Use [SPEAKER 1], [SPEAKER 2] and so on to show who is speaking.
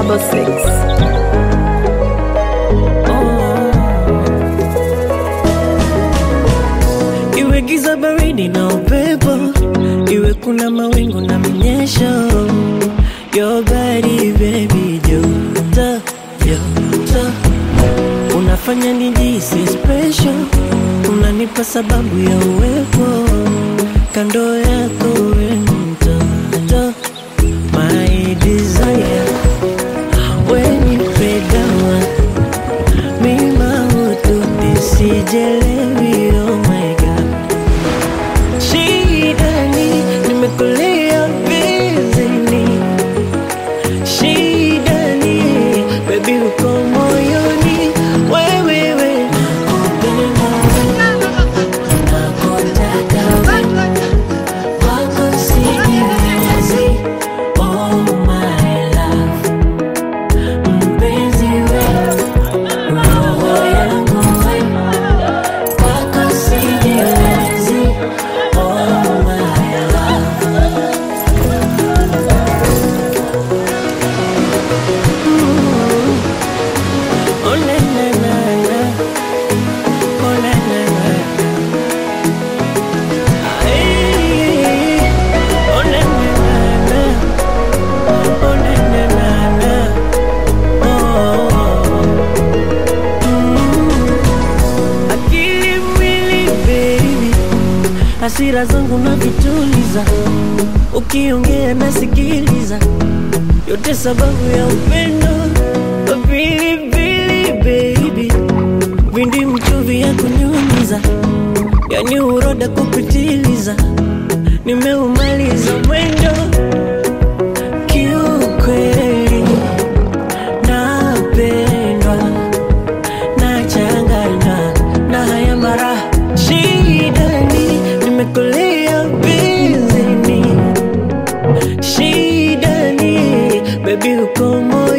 [SPEAKER 1] double six.
[SPEAKER 2] Iwe giza baridi na upepo, iwe kuna mawingu na mnyesho, your body baby, joto joto, unafanya nijisi special, unanipa sababu ya uwepo kando yako, we mtoto, my desire, when you pray down mima hututi sijelewi, oh my god, shida ni nimekulia vizini, shida ni baby uko moyoni, wewewe nakupenda nakutaka wewe wako sijiwezi, oh my love, mpenzi wewe roho yangu wewe wako sijiwezi, oh my love. Oh na na na na, oh na na na na. Ay, oh na na na na, oh na na na na, oh. Mm. Akili mwili baby, hasira zangu na vituliza, ukiongea nasikiliza, yote sababu ya upendo pilipili baby, vindi mchuvi ya kunyunyiza, yani uroda kupitiliza, nimeumaliza mwendo kiukweli, napendwa nachanganywa na haya mara shida ni nimekulia bizini shida ni bebi uko moyoni